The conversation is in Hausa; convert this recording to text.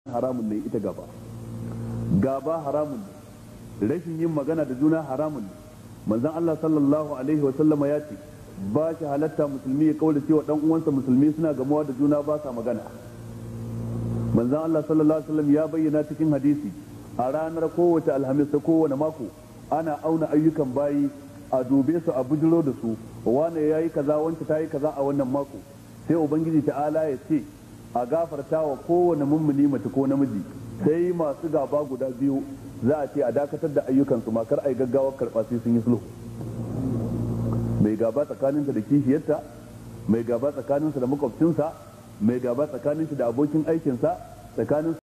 haramun ne ita gaba gaba haramun ne rashin yin magana da juna haramun ne manzon Allah sallallahu alaihi wa sallama ya ce ba shi halatta musulmi ya kaula cewa dan uwansa musulmi suna gamuwa da juna ba sa magana manzon Allah sallallahu alaihi wa sallam ya bayyana cikin hadisi a ranar kowace alhamis ta kowane mako ana auna ayyukan bayi a dube su a bujiro da su wane yayi kaza wance ta yi kaza a wannan mako sai ubangiji ta'ala ya ce a gafarta wa kowane mummuni mace ko namiji sai masu gaba guda biyu za a ce a dakatar da ayyukansu makar a yi gaggawar karɓa sai sun yi sulhu mai gaba tsakaninta da kishiyarta mai gaba tsakaninsa da makwabcinsa mai gaba tsakaninsa da abokin aikinsa tsakanin